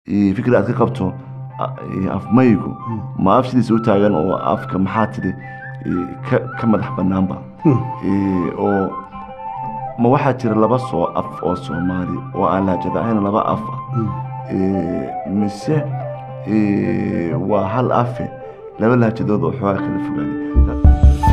eh, fikir aad ka qabto a- eh, afmaygu ma af sidiisa u taagan oo afka maxaa tidhi eh, ka- ka madax banaanba Eh, oo ma waxaa jira laba soo af oo soomaali oo aan lahjada ahayn laba af ah Eh, mise eh, waa hal afe laba lahjadood oo xoogaa kala fogaaday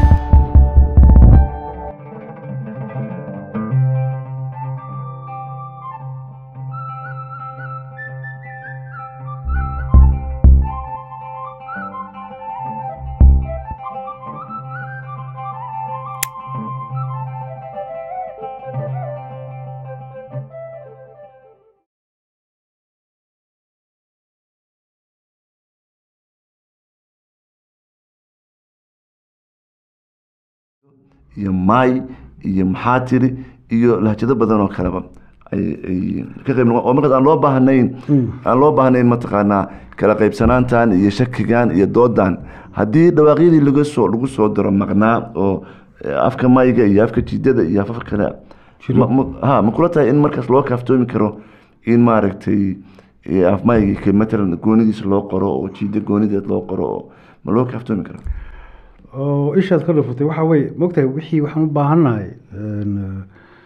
iyo maay iyo maxaa tiri iyo lahjado badan oo kaleba ay ay ka qayb noqon oo markaas aan loo baahnayn aan loo baahnayn mataqaanaa kala qaybsanaantan iyo shakigan iyo doodan haddii dhawaaqyadii laga soo lagu soo diro maqnaa oo eh, afka mayga iyo afka jidada iyo afaf kale ma- ma- ha ma kula tahay in markaas loo kaaftoomi karo in maaragtay eh, af mayga ka matalan goonidiisa loo qoro oo jida goonideed loo qoro oo ma loo kaaftoomi karo oo ishaad ka dhufatay waxaa weye mogtahay wixii waxaan u baahannahay een,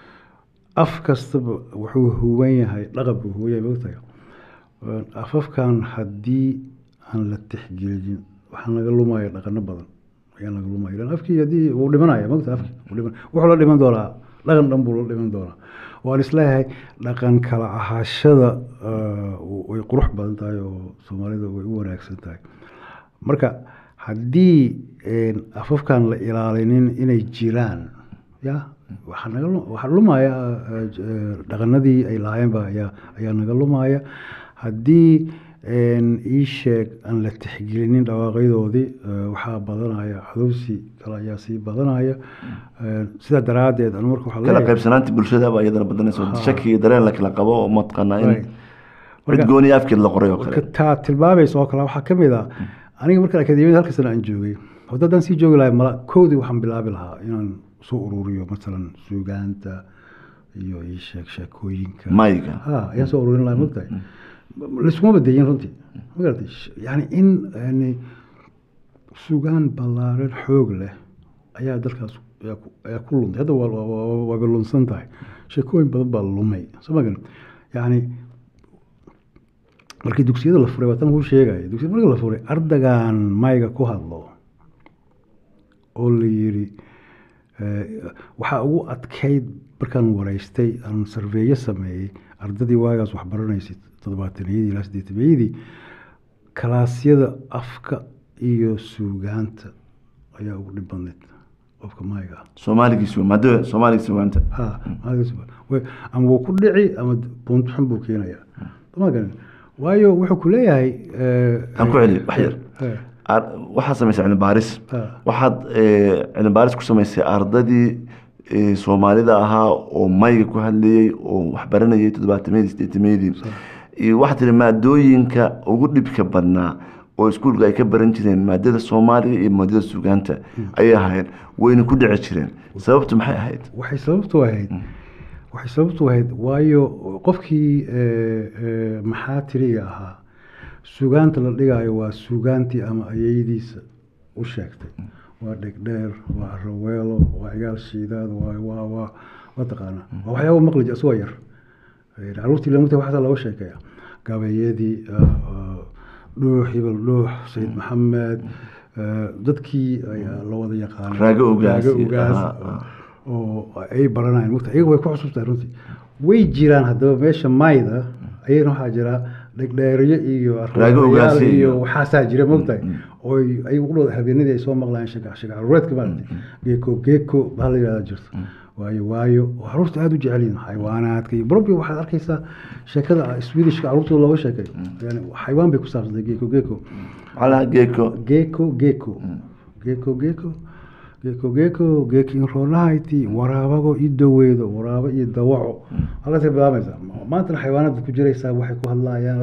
af kastaba wuxuu huwan yahay dhaqan buu huwan yahay mogtahay Een, afafkan haddii aan la tixgelin waxaa naga lumaya dhaqano badan ayaa naga lumaya ilan afkii haddii wuu dhimanaya mogtahay afkii wuu dhiman wuxuu la dhiman doonaa dhaqan dhan buu la dhiman doonaa waan isleeyahay dhaqan kala ahaashada eh, way qurux badan tahay oo soomaalida way u wanaagsan tahay marka haddii een, afafkan la ilaalinin inay jiraan ya waxaa naga lu- waxaa lumaya eh, j- eh, dhaqanadii ay lahaayeenba ayaa ayaa naga lumaya haddii een, ii sheeg aan la tixgelinin dhawaaqyadoodii eh, waxaa badanaya cadowsi kale ayaa sii badanaya Eh, sidaa daraaddeed anu marka waxaa kala leeyahay- qaybsanaanta bulshada baa iyadana badanaysa Ha. shaki iyo dareen la kala qabo oo mataqaanaa in Right. cid Marka- gooni afkeed la qoray oo marka kale taa tilmaamaysa oo kale waxaa ka mid ah aniga markaan akademiyada halka sana aan joogay hadda haddaan sii joogi lahay mala koodii waxaan bilaabi lahaa inaan soo ururiyo masalan suugaanta iyo ii sheeg sheekooyinka mayga ha ayaan soo ururin lahaa mogtahay laisuma badeyin runtii ma garatay Sh- yani in yani sugaan ballaaran xoog leh ayaa dalkaas ayaa ku- ayaa ku luntay hadda waa- waa- waa- waaba lunsan tahay sheekooyin badan baa lumay soo ma garan yani markii dugsiyada la furay waa tan kuu sheegaya dugsiyada markii la furay ardagan mayga ku hadlo oo la yiri eh, waxaa ugu adkayd markaan wareystay aan sarveeyo sameeyey ardadii waagaas wax baranaysay toddobaataniyadii ilaa siddeetamiyadii kalaasyada afka iyo suugaanta ayaa ugu dhib badnayd qofka mayga ah soomaaligiisu maadada soomaaligiisu waanta ha maalinkaas waa- way- ama wuu ku dhici ama buunto xun buu keenayaa ma garan waayo wuxuu ku leeyahay eh, aan ku celi wax yar eh, Ar- waxaad samaysay cilmi baaris Ha. waxaad eh, cilmi baaris ku samaysay ardadii eh, soomaalida ahaa oo mayga ku hadlayey oo wax baranayay toddobaatamiyadii siddeetamayadii iyo waxaad tihi maadooyinka ugu dhibka badnaa oo iskuulka ay ka baran jireen maadada soomaaliga iyo maadada suugaanta ayay ahayd wayna ku dhici jireen sababtu maxay ahayd waxay sababtu ahayd waxay sababtu ahayd waayo qofkii eh, eh, maxaa tiriga ahaa sugaanta la dhigaayo waa sugaantii ama ayeydiisa u sheegtay waa dhegdheer waa raweelo waa cigaal shiidaad waa waa waa waa taqaanaa waa waxyaaba maqlij asagoo yar Eh, caruurtii lamata waxaasaa looga sheekeeya gabayadii ah, ah, dhuux hibel dhuux sayid maxamed eh, dadkii ayaa la wada yaqaanay Raago Ugaas Raago iyo- Ugaas, aha, aha. oo ay baranayaan mugta iyaga way ku cusubtahay runtii way jiraan haddaba meesha mayda ayagana waxaa jira dhegdheeriyo iyo Raago Ugaas arwayaal iyo- iyo waxaasaa jira mogtahay oo ayagu u dhow habeenadii ay soo maqlayaan shaka shaka caruureedka maaragtay geeko geeko baa la yidhahda jirto waayo waayo oo caruurta aada u jecel yihiin xayawaanaadka iyo barbi waxaad arkaysaa sheekada swedishka caruurtooda looga sheekeeyo yani xayawaan bay ku saabsantay geeko geeko maxaa lahaa geeko geeko geeko geeko geeko geeko geeko geekin roolahayti waraabago i daweedo waraabo iyo dawaco halkaas ka bilaabaysaa maantana xayawaanaad ku jiraysaa waxay ku hadlayaan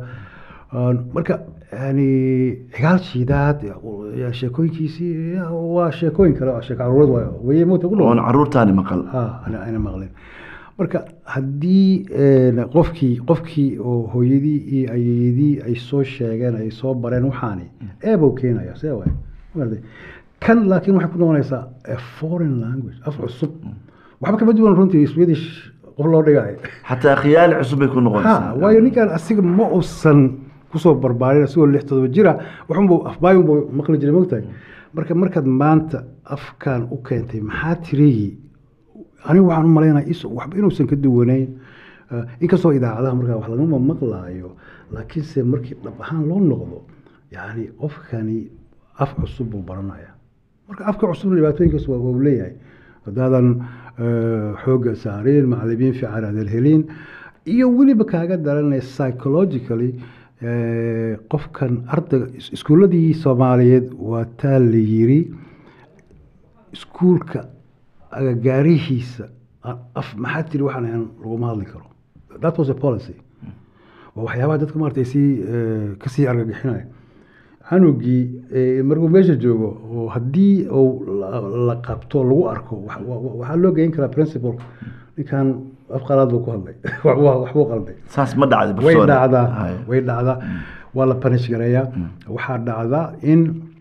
Aan- marka yani cigaal shiidaad ya, sheekooyinkiisii ya, waa sheekooyin kale waa sheeko caruureed waayo weye mota ku dhow oon caruurtaani maqal ha ana ayna maqlin marka haddii een, qofkii qofkii oo hooyadii iyo ayeeyadii ay soo sheegeen ay soo bareen waxaani eebuu keenaya see waay Maaragtay. kan laakiin waxay ku noqonaysaa a foreign language af cusub waxba kama duwan runtii swedish qof loo dhigayo xataa khiyaali cusub bay ku noqonaysaa ha waayo ninkan asiga ma uusan kusoo barbaarin asigoo lix todoba jira waxunbuu afbaayunbuu maqli jiray mogtahay marka markaad maanta afkan u keentay maxaa tirigii anigu waxaan u malaynaya is- waxba inuusan ka duwanayn Eh, inkastoo idaacadaha markaa wax lagama maqlaayo laakiinse markii dhab ahaan loo noqdo yani qofkani af cusub buu baranaya marka afka cusub dhibaatooyinkaas waa waa uu leeyahay haddaadan eh, xoogga saarin macalimiin fiican aadan helin iyo weliba kaaga daranaya psychologically eh, qofkan ardayga is- iskuuladii soomaaliyeed waa taa la yiri iskuulka agagaarihiisa aan af maxaa tiri waxaan ahayn laguma hadli karo that was a policy waa waxyaabaha dadka maarata ay sii eh, kasii argagixinaya canugii eh, markuu meesha joogo oo haddii uu la- la qabto lagu arko wa- wa- waxaa loo geyn karaa principal ninkan af qalaad buu ku hadlay waxbuu waxbuu qalday saas ma dhacday way professor. dhacdaa Hay. way dhacdaa waa la punish gareeyaa waxaa dhacdaa in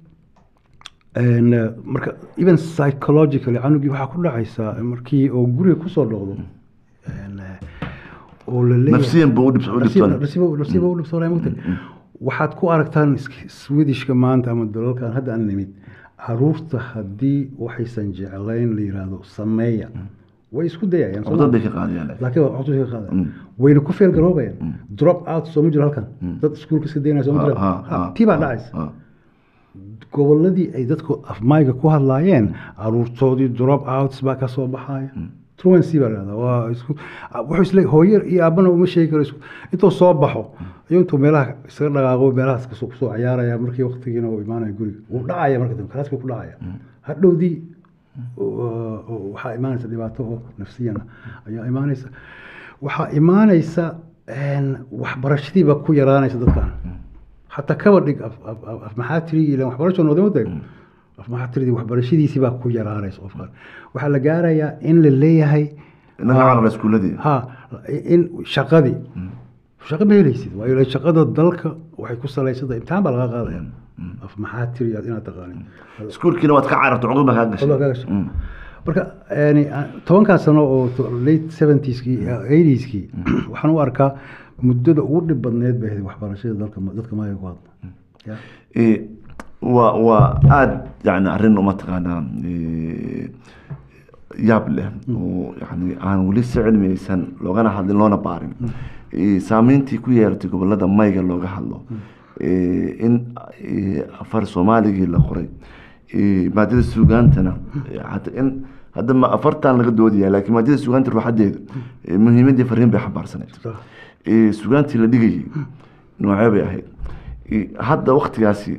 een, eh, marka even psychologically canugii waxaa ku dhacaysaa markii oo guriga kusoo noqdo een, eh, oo la leeyahay nafsiyan buu u dhib- u dhibtoon nasiiba nasiiba u dhibtoonaya mogta waxaad ku aragtaan is- swedishka maanta ama dalalkan hadda aan nimid caruurta haddii waxaysan jeclayn la yiraahdo sameeya way isku dayayaan soo ma? codad bay ka qaadayaan laakiin waa codad ka qaada Mm. wayna ku feel garoobayaan drop out soo ma jiro halkan dad iskuulka iska daynaya soo ma jiro Ha, ha, Ha, ha. tii baa dhacaysa Ha. goboladii ay dadku afmayga ku hadlaayeen caruurtoodii drop outs baa ka soo baxaya truancy baa dhahdaa waa isku wuxuu isle hooyo iyo aabana uma sheegi karo isku intuu soo baxo ayuu intuu meelaha isaga dhaqaaqo meelahaas kasoo kusoo cayaaraya markii waqtigiina uu imaanaya guriga wuu dhacaya marka dambe kalaas buu ku dhacaya hadhowdii oo- oo waxaa imaanaysa dhibaato oo nafsiyana ayaa imaanaysa waxaa imaanaysa een, waxbarashadii baa ku yaraanaysa dadkan xataa kaba dhig af- af- af- af maxaa tirigi ilan waxbarasho noodama taag af maxaa tiridi waxbarashadiisii baa ku yaraanaysa qofkan waxaa la gaarayaa in la leeyahay inaga carara iskuuladii ha in shaqadii shaqo ma helaysid waayo ila shaqada dalka waxay ku salaysanta imtixaan baa laga qaadaya af maxaa tiri aad inaad taqaanin iskuulkiina waad ka cararta cuqud baa kaa gashay Cuqud baa kaa gashay. Mm. marka yani tobankaa sano oo to- late seventieskii eightieeskii waxaan u arkaa muddada ugu dhib badneed bay ahayd waxbarashada dalka dadka maaga ku hadla Ya. Eh, waa waa aada yani arrin uma taqaanaa eh, yaab leh oo yani aan weli si cilmiyeysan loogana hadlin loona baarin Eh, saameyntii ku yeelatay gobolada mayga looga hadlo Eh, in eh, afar soomaaligii la qoray Eh, maadada suugaantana eh, hata in hadda ma afartan laga doodaya laakiin maadada suugaanta ruuxadeedu eh, muhiimadii fariin bay xambaarsaneyd Sax. Eh, suugaantii la dhigayay noocee bay ahayd Eh, hadda waktigaasi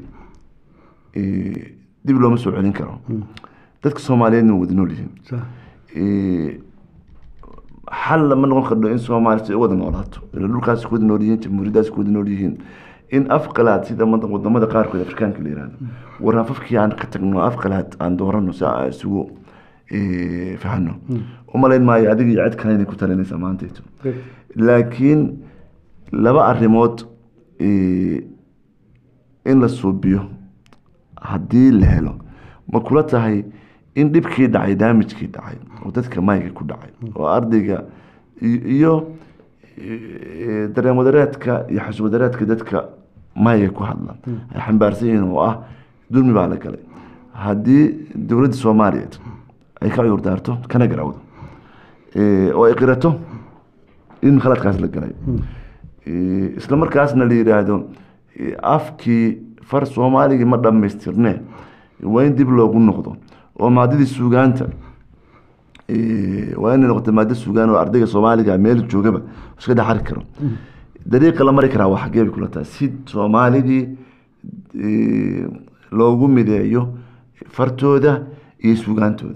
eh, dib looma soo celin karo dadka soomaaliyeedna waa wada nool yihiin Sax. Eh, xal lama noqon kardho in soomaaliya si ay u wada noolaato ila dhulkaasi ku wada nool yihiin jamhuuriyadaasi ku wada nool yihiin in af qalaad sida mada- wadamada qaarkood afrikaanka la yihahdo war afafkii aan ka tagno af qalaad aan doorano si aan isugu eh, fahano umalayn maayo adiga iyo cid kale inay ku talinaysa maantayto laakiin laba arrimood eh, in la suubiyo haddii la helo ma kula tahay in dhibkii dhacay daamijkii dhacay oo dadka mayga ku dhacay oo ardayga i- iyo eh, dareen wadareedka iyo xus wadareedka dadka mayga ku hadla ay xambaarsan yihiin oo ah dulmi baa la galay haddii dowladda soomaaliyeed ay ka cudur daarto kana garawdo eh, oo ay qirato in khaladkaas la galay Eh, isla markaasna la yidhaahdo eh, afkii far soomaaligii ma dhammaystirne waa in dib loogu noqdo oo maadadii suugaanta eh, waa inay noqoto maado suugaan oo ardayga soomaaliga meel joogaba iska dhex arki karo dariiqa la mari karaa waa xaggee bay kula tahay si soomaaligii eh, loogu mideeyo fartooda iyo suugaantooda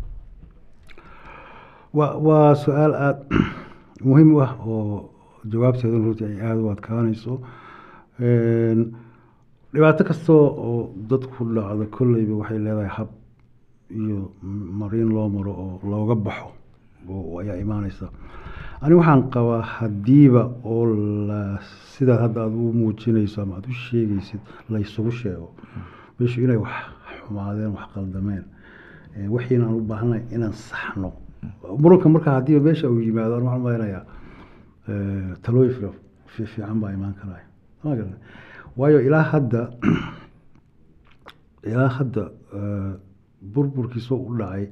waa waa su-aal aada muhiim u ah oo jawaabteeduna runtii ay aada u adkaanayso Een, dhibaato kastoo oo dadku dhacdo kolleyba waxay leedahay hab iyo mariin loo maro oo looga baxo oo- ayaa imaanaysa ani waxaan qabaa haddiiba oo la sidaad hadda aad u muujinayso ama aad u sheegaysid laysugu sheego meeshu inay wax xumaadeen wax qaldameen Eh, wixiina aan u baahanay inaan saxno muranka marka haddiiba meesha uu yimaado an waxaan malaynayaa eh, talooyin fira- fi- fiican baa imaan karaya Ma garanay? waayo ilaa hadda ilaa hadda eh, burburkiisoo u dhacay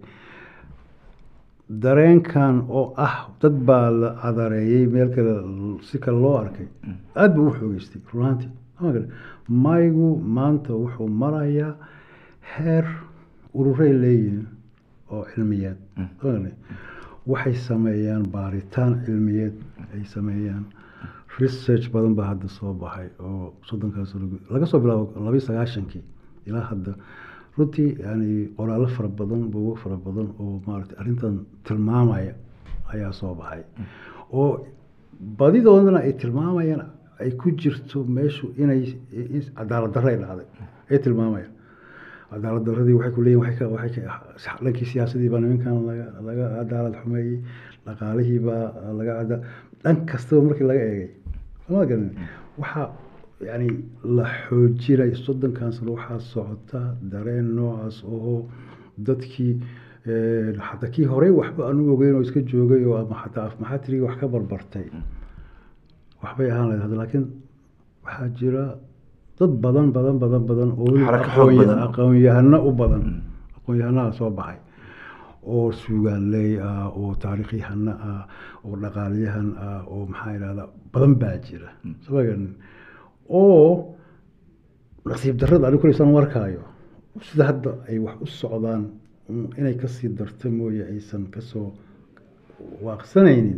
dareenkan oo ah dad baa la cadareeyey meel kale si kale loo arkay aad buu u xoogeystay runaantii Ma garan? maygu maanta wuxuu marayaa heer ururay leeyihiin oo cilmiyeed Ma garan? waxay sameeyaan baaritaan cilmiyeed ay sameeyaan research badan baa hadda soo baxay oo soddonkaas lagu- laga soo bilaabo labiyo sagaashankii ilaa hadda runtii yani qoraallo fara badan buugo fara badan oo maaragtay arrintan tilmaamaya ayaa soo baxay oo badidoodana ay tilmaamayaan ay ku jirto meeshu inay in- cadaalad darro ay dhacday ay tilmaamayaan cadaalad daradii waxay ku leeyihin waxay ka waxay ka dhankii siyaasadii baa nimankan laga laga cadaalad xumeeyey dhaqaalihii baa laga cada dhan kastaba markii laga eegay sama garanin waxaa yani la xoojinay soddonkan sano waxaa socota dareen noocaas oo dadkii eh, xataa kii horey waxba aan u ogeyn oo iska joogay oo ama xataa afmaxatirigii wax ka barbartay waxbay ahaan lahayd hadda laakiin waxaa jira dad badan badan badan badan oo weliba Xarako xoog aqoon- badan. aqoon-yahano u badan aqoon-yahanaha soo baxay oo suugaaley ah oo taariikhyahano ah oo dhaqaalyahan ah oo maxaa idhahdaa badan baa jira soo garanin oo nasiib darrada anigu kuleysaan warkaayo sida hadda ay wax u socdaan un inay kasii darto mooye aysan kasoo waaqsanaynin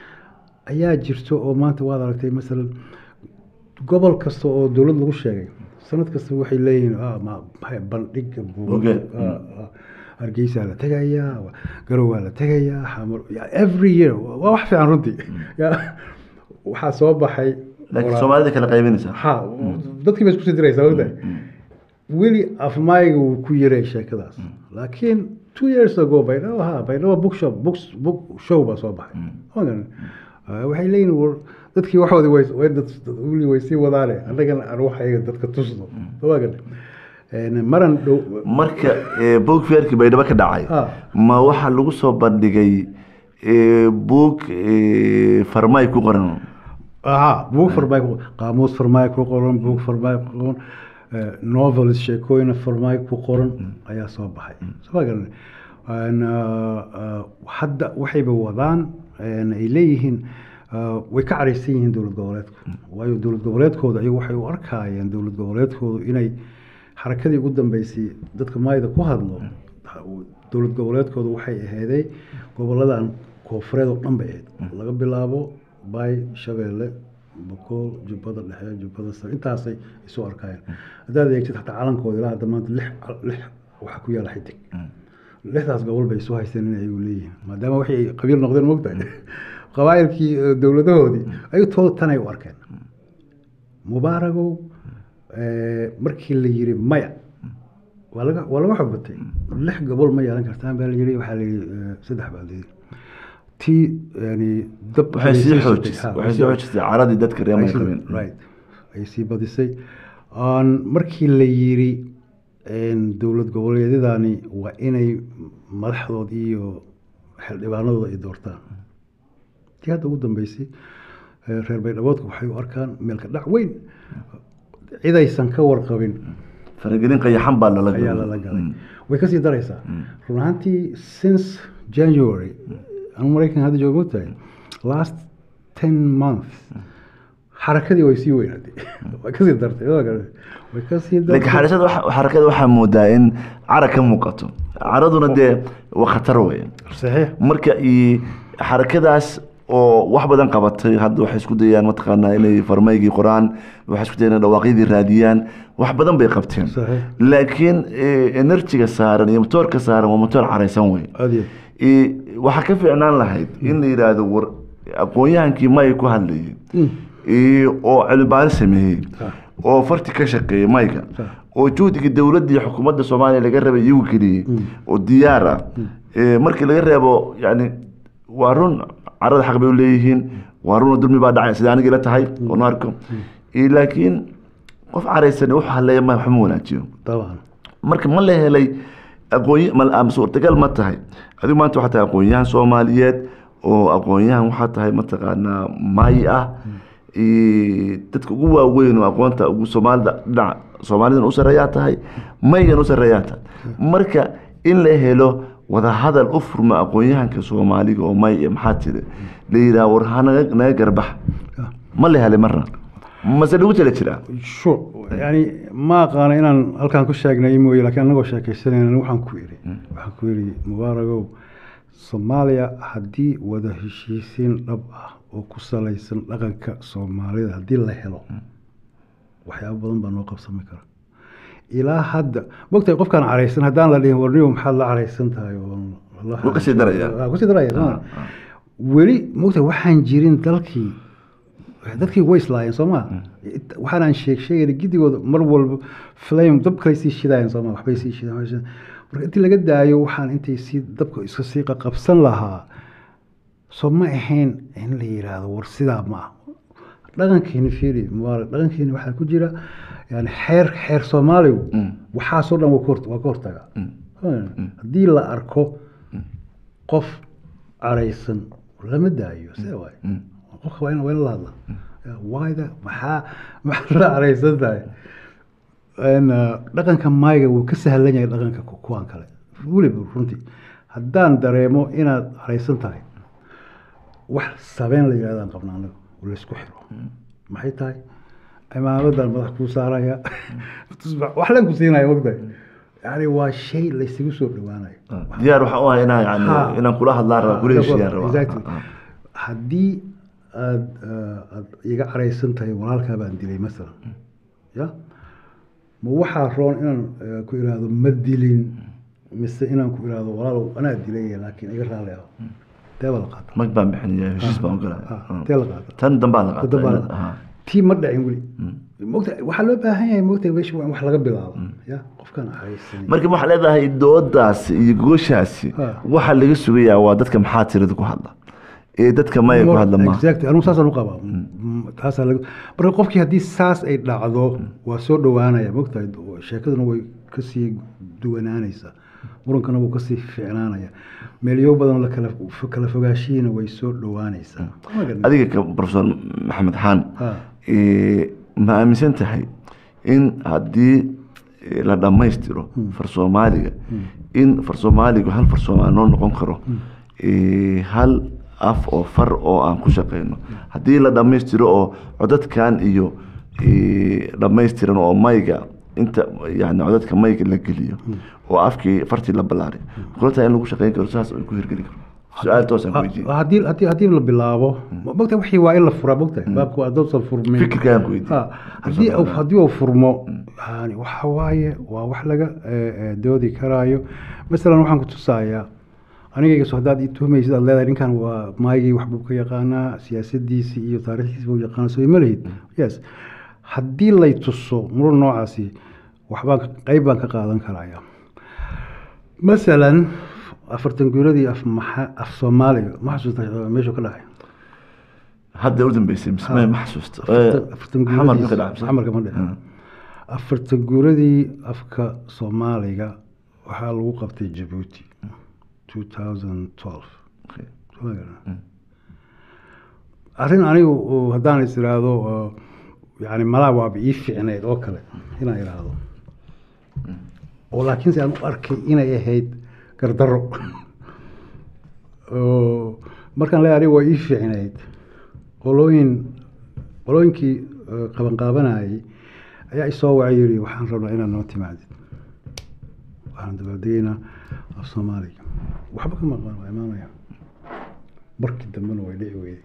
ayaa jirto oo maanta waad aragtay masalan gobol kasta oo dowlad lagu sheegay sanad kasta waxay leeyihiin ah, ma- maxay bandhiga buug Buuge. ah, ah, hargeysaa la tegayaa wa- garow waa la tegayaa xamar ya- every year waa wax fiican runtii Ya, waxaa soo baxay laakiin qoraa- soomaalida kala qaybinaysa ha dadkii ba isku sii diraysaa ogtahay weli afmayga wuu ku yaray sheekadaas laakiin two years ago baydhabo ha baydhabo book shop books book show baa soo baxay Ma garan? Ah, waxay leeyihin war dadkii waxoodi way way dad dad- weli way sii wadaane annagana aan waxayga dadka tusno ma garan En maran dhow marka eh, buug feerkii baydhabo ka dhacay Ah. ma waxaa lagu soo bandhigay eh, buug eh, farmay ku qoran aha buug farmaay ku qaamuus farmaay ku qoran buug farmaay ku qoran eh, novels sheekooyin farmaay ku qoran ayaa soo baxay soo ma garan En, ah, ah, hadda waxayba wadaan en, ay leeyihiin ah, way ka caraysan yihiin dowlad goboleedku waayo dowlad goboleedkooda ayagu waxay u arkayeen dowlad goboleedkoodu inay xarakadii ugu dambeysay dadka maayda ku hadlo dowlad goboleedkoodu waxay aheeday goboladan koofureed oo dhan bay ahayd laga bilaabo bay shabeelle bokool jubbada dhexe jubbada sare intaasay isu arkayeen haddaad eegtid xataa calankooda ilaa hadda maanta lix lix waxaa ku yaala xidig lixdaas gobol bay isu haysteen in ay leeyihiin maadaama waxay ay qabiil noqdeen mogtahay qabaa'ilkii eh, dowladahoodii ayuu tooda tanay u arkeen mubaaragow eh, markii la yiri maya waa laga waa laga xogbatay lix gobol ma yeelan kartaan baa la yiri waxaa la yiri eh, saddex baa la yiri tii yani dab waxay sii sii xoojisay socotay, ha, waxay sii xoojisay caradii dadka reer ay may sii- qabeen right ay sii badisay Aan markii la yiri een, dowlad goboleedyadani waa inay madaxdooda iyo xildhibaanadooda ay doortaan tii hadda ugu dambeysay eh, reer baydhaboodka waxay u arkaan meelka dhac weyn cidaysan ka warqabin faragelin qayaxan baa lala ayaa galay. lala galay Mm. way kasii daraysaa run ahaantii since january anu maraykan hadda jooga mogtahay last ten months xarakadii way sii weynaatay way kasii dartay waa garan- way kasii laakiin dartay xarakada waxa- xarakada waxaa moodaa in cara ka muuqato caraduna dee waa khatar weeye saxiix marka i- xarakadaas oo wax badan qabatay hadda waxay isku dayaan mataqaanaa inay farmaygii qoraan waxay isku dayaan inay dhawaaqyadii raadiyaan wax badan bay qabteen Saxiix. laakiin eh, enerjiga saaran iyo motoorka saaran waa motoor caraysan wey aad iyo Eh, waxaa ka fiicnaan lahayd in la yidhaahdo war aqoon-yahankii may ku hadlayay Mm. Eh, oo cilmibaaris sameeyey Ah. oo farti ka shaqeeyey mayga Ah. oo juhdigii dowladda iyo xukuumadda soomaaliya laga rabay iyagu geliyey oo diyaar ah Eh, markii laga reebo yani waa run carada xaq bay u leeyihiin waa run dulmi baa dhacay sida aniga ila tahay oo na arko Eh, laakiin qof caraysan wax haleeya ma waxma wanaajiyo طبعا marka ma la helay aqoon ma ama suurtagal ma tahay adigu maanta waxaa tahay aqoon-yahan soomaaliyeed oo aqoon-yahan waxaa tahay mataqaanaa maayi ah Eh, dadka ugu waaweyn oo aqoonta ugu soomaalida dhinaca soomaalidan u sarreeyaa tahay maygan u sarreeyaa tahay marka in la helo wadahadal u furma aqoon-yahanka soomaaliga oo may iyo maxaa tiri la yidhaha war ha naga naga garbax ma la helay marna mase lagu tala jiraa شو يعني ما قانا inaan halkan ku sheegnay mooye laakiin anagoo sheekaysanayna waxaan ku iri waxaan ku iri mubaaragow soomaaliya haddii wada heshiisiin dhab ah oo ku salaysan dhaqanka soomaalida haddii la helo waxyaabo badan baa noo qabsami kara ilaa hadda mogtahay qofkaan caraysan haddaan la dhihin warniyo maxaad la caraysan tahay oo Wuu kasii darayaa. Waa kasii daraya soo ma? weli mogtahay waxaan jirin dalkii dadkii way islaayeen soo ma waxaanaan sheeg sheegayna gidigooda mar walba flame dab kale sii shidaayeen soo ma waxbay sii shidaan waxbay shidaan. marka intii laga daayo waxaan intay sii dabka iska sii qabsan lahaa soo ma ahayn in la yiraahdo war sidaa ma ah dhaqankeeni fiiri mubaarak dhaqankeeni waxaa ku jira yani xeer xeer soomaaligu waxaasoo dhan waa ka hor- waa ka hortaga haddii la arko qof caraysan lama daayo see waay qofka waa in waa in la hadla waayda maxaa maxaa la caraysan tahay En, uh, dhaqanka maayga wuu ka sahlan yahay dhaqanka ku- kuwan kale weliba runtii haddaan dareemo inaad caraysan tahay wax sabeen la yidhahdaan qabna anaga oo laysku xiro maxay tahay cimaamadan madax kuu saaraya tusbax wax leen ku siinaya mogtahay yani waa shay laysugu soo dhawaanayo diyaar waxaan u ahay inaan yani Ha. inaan kula hadlaan rabaa kula heshiiyaan rabaa Exactly. Ha, ha. haddii aad uh, aad iga caraysan tahay walaalkaa baan dilay masalan ya ma waxaa roon inaan uh, ku iraahdo ma dilin mise inaan ku iraahdo walaalow anaa dilay laakiin iga raali ah tee baa la qaata mag baan bixinaya heshiis baan ogolaa Ah, tee la qaata tan dambaa la Toddoba qaata la- Ha. tii ma dhicin weli mogta waxaa loo baahan yahay mogta meesha waa in wax laga bilaabo ya qofkaan caraysan marka waxaa leedahay doodaasi iyo gooshaasi Ha. waxaa laga sugayaa waa dadka maxaa tirada ku hadla ee dadka maya ku hadla ma exactly anigu saasaan u qabaa taasaa laga marka qofkii haddii saas ay dhacdo waa soo dhowaanaya mogtahay sheekaduna way kasii duwanaanaysaa murankana wuu kasii fiicnaanaya meelyo badan la kala kala fogaashihiina way soo dhowaanaysaa adiga ka profesor maxamed xaan Ha. ee, ma aaminsan tahay in haddii ee, la dhammaystiro far soomaaliga in far soomaaligu hal far soomaali noo noqon karo ee, hal af oo far oo aan ku shaqeyno haddii la dhammaystiro oo codadkan iyo ee, dhammaystiran oo mayga inta yani codadka mayga la geliyo oo afkii fartii la ballaaray kula tahay in lagu shaqeyn karo saas ay ku hirgeli karo su-aal toosaan ku weydiiyey haddii haddii haddii la bilaabo mogtahay wixii waa in la furaa mogtahay baabka waa doosan furmin fikirkaan ku weydiiyey Ha, haddii uu- haddii uu furmo yani waxa waaye waa wax laga eh, eh, doodi karaayo masalan waxaan ku tusayaa anigayga so haddaad ii tuhmaysid aad leedahay ninkan waa maagii wax buu ka yaqaanaa siyaasadiisii iyo taariikhdiisi buu yaqaana soo ima lihid yes haddii lay tuso muran noocaasi waxbaan ka- qayb baan ka qaadan karaya masalan afartan guuradii af maxa af soomaaliga ma xasuusta eh, meeshuu ka dhacay hadda u dambeysay mise ma ma xasuusto Afartan- afartan xamar guuradii- ka dhacay xamarka ma dhicin. afartan guuradii afka soomaaliga waxaa lagu qabtay jabuuti 2012 Soo ma garan? arrin anigu oo haddaan is iraahdo oo, yani malaa waaba ii fiicneyd oo kale inaan iraahdo oo laakiinse aan u arkay inay ahayd gardarro oo markaan leeyahay anigu waa ii fiicneyd qolooyin qolooyinkii eh, qabanqaabanayay ayaa isoo wacay yiri waxaan rabnaa inaad noo timaadid waxaan dabaaldegaynaa af soomaaliga waxba ka maqan waa imaanaya markii dambena way dhici weyday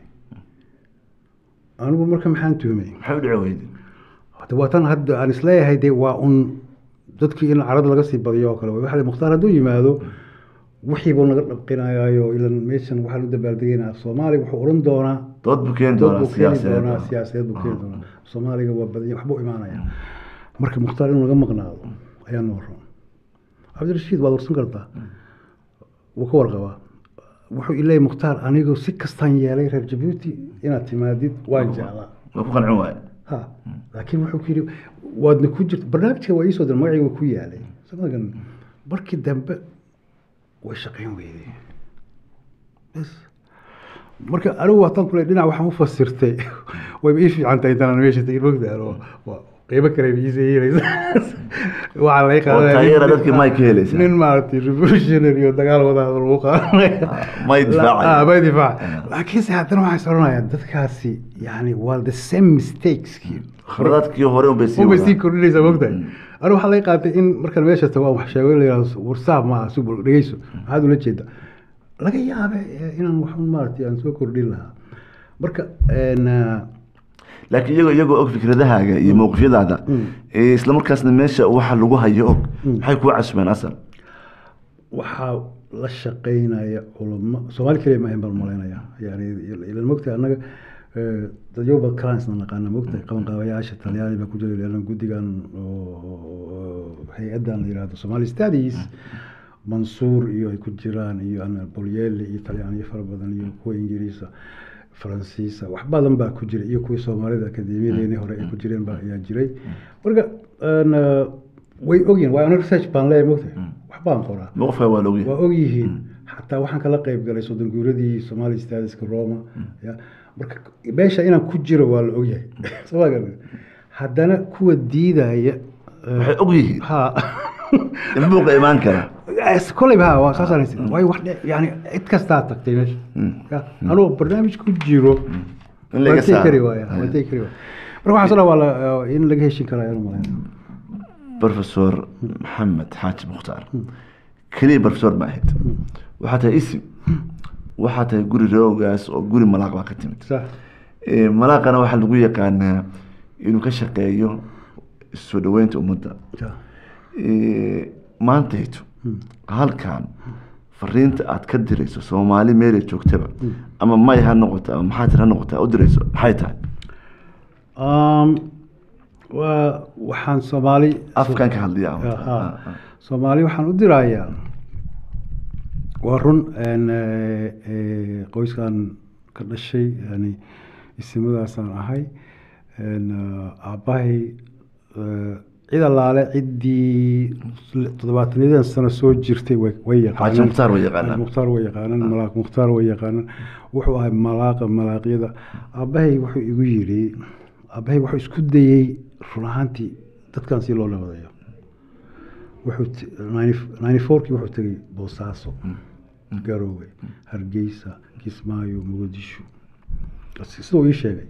anigu marka maxaan tuhmay maxay u dhici weyday hada waa tan hadda aan isleeyahay de waa un dadkii in carada laga sii badiyo oo kale wey. waxa la- mukhtaar hadduu yimaado wixii buu naga dhabqinayaayo ilan meeshan waxaan u dabaaldegaynaa af soomaaliga wuxuu odhan doonaa dood buu keeni dood doonaa buu keeni siyaasadeed doonaa siyaasadeed buu keeni doonaa soomaaliga waa badanya waxbuu imaanaya marka mukhtaar inuu naga maqnaado ayaa noo ron cabdirashiid waad warsan kartaa wuu ka warqabaa wuxuu ileeyay mukhtaar anigu si kastaan yeelay reer jabuuti inaad timaadid waan jeclaa waa ku qancin waaye ha laakiin wuxuu ku yidhi waadna ku jirta barnaamijka waa iisoo dir magacayga ku yaalay samagan markii dambe way shaqayn weyday bas marka anigu waataan kule dhinac waxaan u fasirtay wayba ii fiican tahay intaan meesha tegin mogdaa oo waa qeybo kale ba iisa yeelaysa waxaa laga oo qaadanaya taageera nin- dadkii may ka helaysaa nin maaragtay revolutionary oo dagaal wadaada lagu qaadanaya may difaacaya. Ah, may difaac laakiinse haddana waxaan is odhanayaa dadkaasi yani waa the same mistakeski khaladaadkii hore unbay sii unbay sii wadaan. kordhinaysaa mogtahay anigu waxaa laga qaatay in markaan meesha tago aan wax sheego in la yihahdo warsaab maaha subul dhegeyso maxaad ula jeeda laga yaabe eh, inaan waxun maaragtay aan soo kordhin lahaa marka en, ah, laakiin iyagoo iyagoo og fikradahaaga iyo mowqifyadaada ee isla markaasna meesha waxa lagu hayo og maxay kuu casbeen asal waxaa la shaqeynaya culamo soomaali keliya maahan baan malaynaya yani ilan mogtahay annaga eh, dadyoba clansna naqaana mogtahay qabanqaabayaasha talyaani baa ku jira ilan guddigan oo hay-addan la yihahdo somali studies mansuur iyo ay ku jiraan iyo ana bolyeli iyo talyaaniyo fara badan iyo kuwa ingiriisa faransiisa wax badan baa ku jira iyo kuwii soomaalida akademiyadeeni hore ay ku jireen baa ayaa jiray marka en, eh, way ogyihin waa ana research baan leeyahay mogtahay wax baan qoraa mowqifka waa logyahay waa og yihiin xataa waxaan kala qayb galay soddon guuradii somali stadiska roma ya marka meesha inaan ku jiro waa la ogyahay soo ma garan haddana kuwa diidaya eh, waxay og yihiin ha in buuqa imaan kara Yes, kolleyba ha waa saasaan haysan waayo wax dhe- yani cid kastaa tagtay meesha Ya, anuu barnaamij ku jiro in laga waan tegi saaro kari waaya waan tegi kari waaya marka waxaan soo waa la in laga heshin karaa ayaan malayn professor maxamed xaaji mukhtaar keliya professor ma ahayd waxaa tahay isim waxaa tahay guri roogaas oo guri malaaq baa ka timid sax Eh, malaaqana waxaa lagu yaqaanaa inuu ka shaqeeyo soo dhaweynta ummadda sax Eh, maantayto halkan fariinta aad ka dirayso soomaali meelay joogtaba ama may ha noqoto ama maxaatir ha noqoto aad u dirayso maxay tahay Um, waa waxaan soomaali afkan ka hadliya ama- Aha. Ah, ah. soomaali waxaan u dirayaa waa run en, eh, eh, qoyskan ka dhashay yani isimadaasaan ahay en, eh, aabbahay eh, cid allaale ciddii toddobaatanadan sano soo jirtay way way xaaji mukhtaar way yaqaanaan Xaaji mukhtaar way yaqaanaan malaaq mukhtaar way yaqaanaan wuxuu ahay malaaqa malaaqyada aabbahay wuxuu igu yidhi aabbahay wuxuu isku dayey run ahaantii dadkan si loo nabadayo wuxuu t- 94kii wuxuu tegey boosaaso garowe hargeysa kismaayo muqdisho siduu ii sheegay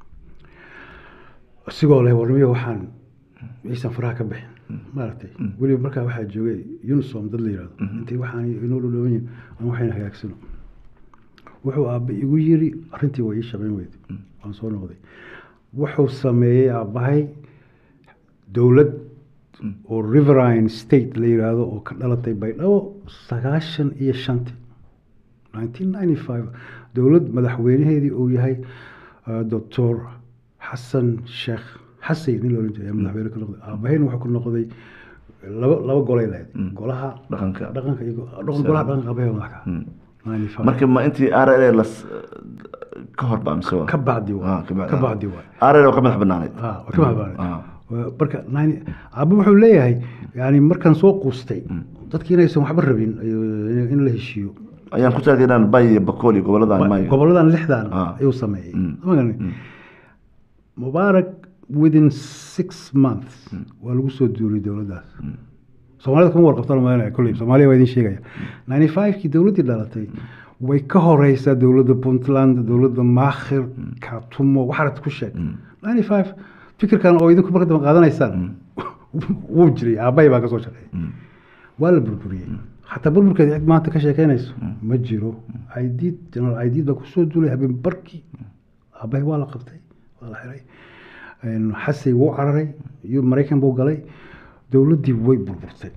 isigoo leh warnimiyo waxaan aysan faraha ka bixin maaragtay weliba markaa waxaa joogay unisom dad la yihahdo intay waxaan inoo dhowdhowan yihin aan waxayna hagaagsano wuxuu aabba igu yiri arrintii waa ii shaqayn weyday waan soo noqday wuxuu sameeyey aabbahay dowlad oo riverine state la yiraahdo oo ka dhalatay baydhabo sagaashan iyo shanti 1995 dowlad madaxweynaheedii uu yahay uh, doctor xasan sheekh xasay nin loolan jiray ayaa madaxweyne ka noqday aabahayna wuxuu ku noqday laba laba golay lahayd golaha dhaqanka dhaqanka iyo dhaqan golaha dhaqanka aabahey madax ka 95 marka ma intii r l las ka hor baa mise waa? ka bacdi Ah, waay ka bacdi, ka ah. bacdi waay r l oo ka madax banaanayd Ah, waa ka mahadsanid. Ah. Waa- marka nine- aabba wuxuu leeyahay yani markaan soo quustay dadki inaysan waxba rabin ayo- in la heshiiyo ayaan ku taageeraan bay iyo bakool iyo goboladan may goboladan lixdan Ah. ayuu sameeyey Mm. Ma garanay? mubaarak within six months waa lagu soo duulay dowladdaas soomaalida kuma warqabtaan maanaya kolley soomaaliya waa idin sheegaya ninety five-kii dowladdii dhalatay way ka horeysaa dowladda puntland dowladda maakhir katumo waxaad ku sheeg ninety five fikirkan oo idinku marka dambe qaadanaysaan wuu jiray aabbahay baa ka soo shaqeeyay waa la burburiyey xataa burburkeeda cid maanta ka sheekeynayso ma jiro aidiid general aidiid baa kusoo duulay habeen barkii aabbahay waa la qabtay waa la xiray Een, xasay wuu cararay iyo maraykan buu galay dowladdii way burburtay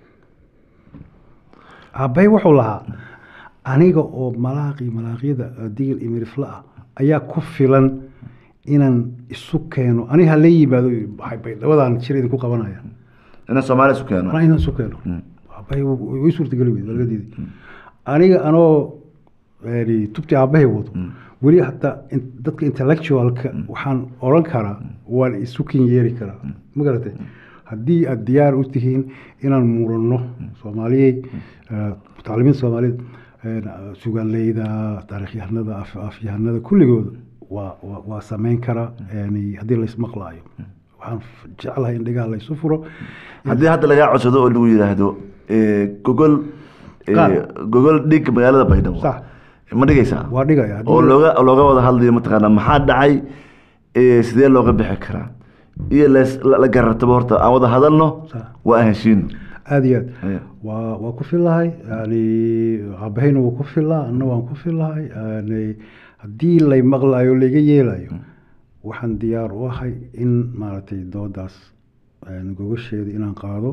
aabbahay wuxuu lahaa aniga oo malaaqii malaaqyada uh, digil iyo mirifla ah ayaa ku filan inaan isu keeno aniga hala yimaado waxay baydhabadan jir idinku qabanaya inaan soomaaliya isu keeno anaa inaan isu keeno aabbahay wuu- way suurtageli weyday waa laga diiday aniga anoo yani tubtii aabbahay wado weli hataa in- dadka intellectualka waxaan oran karaa waan isu kin yeeri karaa ma garatay haddii aad diyaar u tihiin inaan muranno soomaaliyey eh, mutacalimiinta soomaaliyeed eh, sugaanleyda taarikhyahanada af- afyahanada kulligooda waa waa- waa sameyn karaa yani haddii laysmaqlaayo waxaan f- jeclahay in dhigaha laysu furo haddii hadda lagaa codsado oo lagu yidhaahdo eh, gogol eh, Qaad. gogol dhig magaalada baydhabo Sax. ma dhigaysaa waa dhigaya haddii oo la- looga looga wada hadlayo mataqaanaa maxaa dhacay eh, sidee looga bixi karaa iyo las- la la garartaba horta aan wada hadalno Sax. waa aan heshiino aada iyo aad Aya. waa waa ku fillahay yani aabahayna wuu ku fillaa anna waan ku fillahay yani haddii lay maqlayo layga yeelayo waxaan diyaar u ahay in maaragtay doodaas yani gogosheeda inaan qaado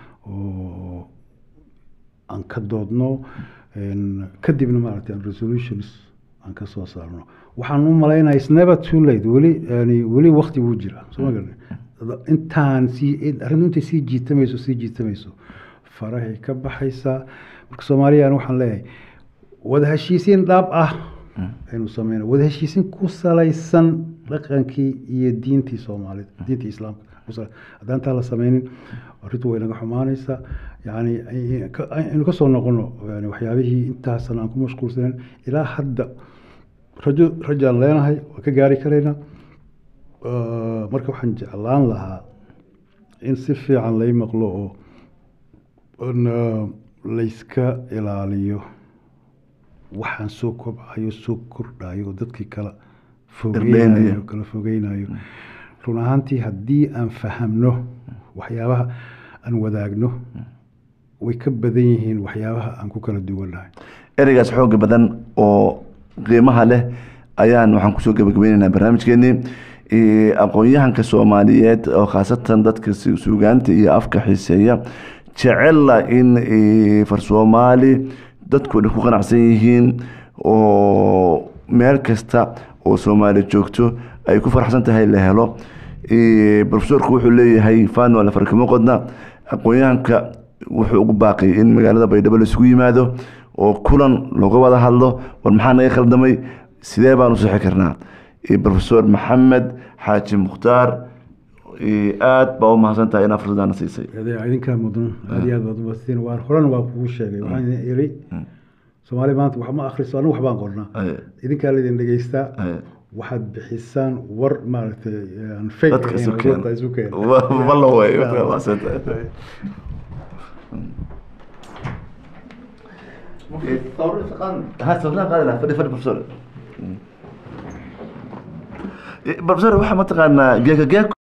oo aan ka doodno en, kadibna maaragtay aan resolutions aan ka soo saarno waxaan u malaynaya is never too late weli yani weli wakti wuu jira soo ma garan intaan sii in- arrintu intay sii jiitamayso sii jiitamayso farahay ka baxaysaa marka soomaaliyan waxaan leeyahay wada heshiisiin dhaab ah aynu sameyna wada heshiisiin ku salaysan dhaqankii iyo diintii soomaalida diintii islaamka ku sal- haddaan taa la sameynin arrintu way naga xumaanaysaa yani ay- ka- aynu ka soo noqono yani waxyaabihii intaasan aan ku mashquulsanen ilaa hadda rajo rajaan leenahay waa ka gaari karaynaa Uh, marka waxaan jeclaan lahaa in si fiican lay maqlo oo on, uh, layska ilaaliyo waxaan soo kobcayo soo kordhayo oo dadkii kala fogeynayo Irdheynayo. kala fogeynayo run ahaantii haddii aan fahamno waxyaabaha aan wadaagno way ka badan yihiin waxyaabaha aan ku kala duwannahay ereygaas xooga badan oo qiimaha leh ayaan waxaan kusoo gabagabeyneynaa barnaamijkeenii Eh, aqoon-yahanka soomaaliyeed oo khaasatan dadka su- suugaanta iyo afka xiiseeya jecela in eh, far soomaali dadku dhan ku qanacsan yihiin oo meel kasta oo soomaali joogto ay ku faraxsan tahay la helo Eh, profesorku wuxuu leeyahay fano la farkimo qodna aqoon-yahanka wuxuu ugu baaqay in magaalada baydhabo laisugu yimaado oo kulan looga wada hadlo war maxaa naga khaldamay sidee baan u sixi karnaa Eh, profesor maxamed xaaji mukhtaar eh, aad baa u mahadsan tahay inaa fursadana siisay Adee idinkaa mudan aad iyo aad baad umadstiin waan horena waa kugu sheegay waxaan idin iri soomaali maanta wax ma akhriso anigu waxbaan qornaa Aye, idinkaa laydin dhegeystaa aye. waxaad bixisaan war maaragtay aan fake dadka ahayn isu oo keena dadka isu keena Wa- walla way waa mahadsan tahay ها سوف قال لا فدي فدي بروفيسور بروفيسور waxaa mataqaanaa geeka geek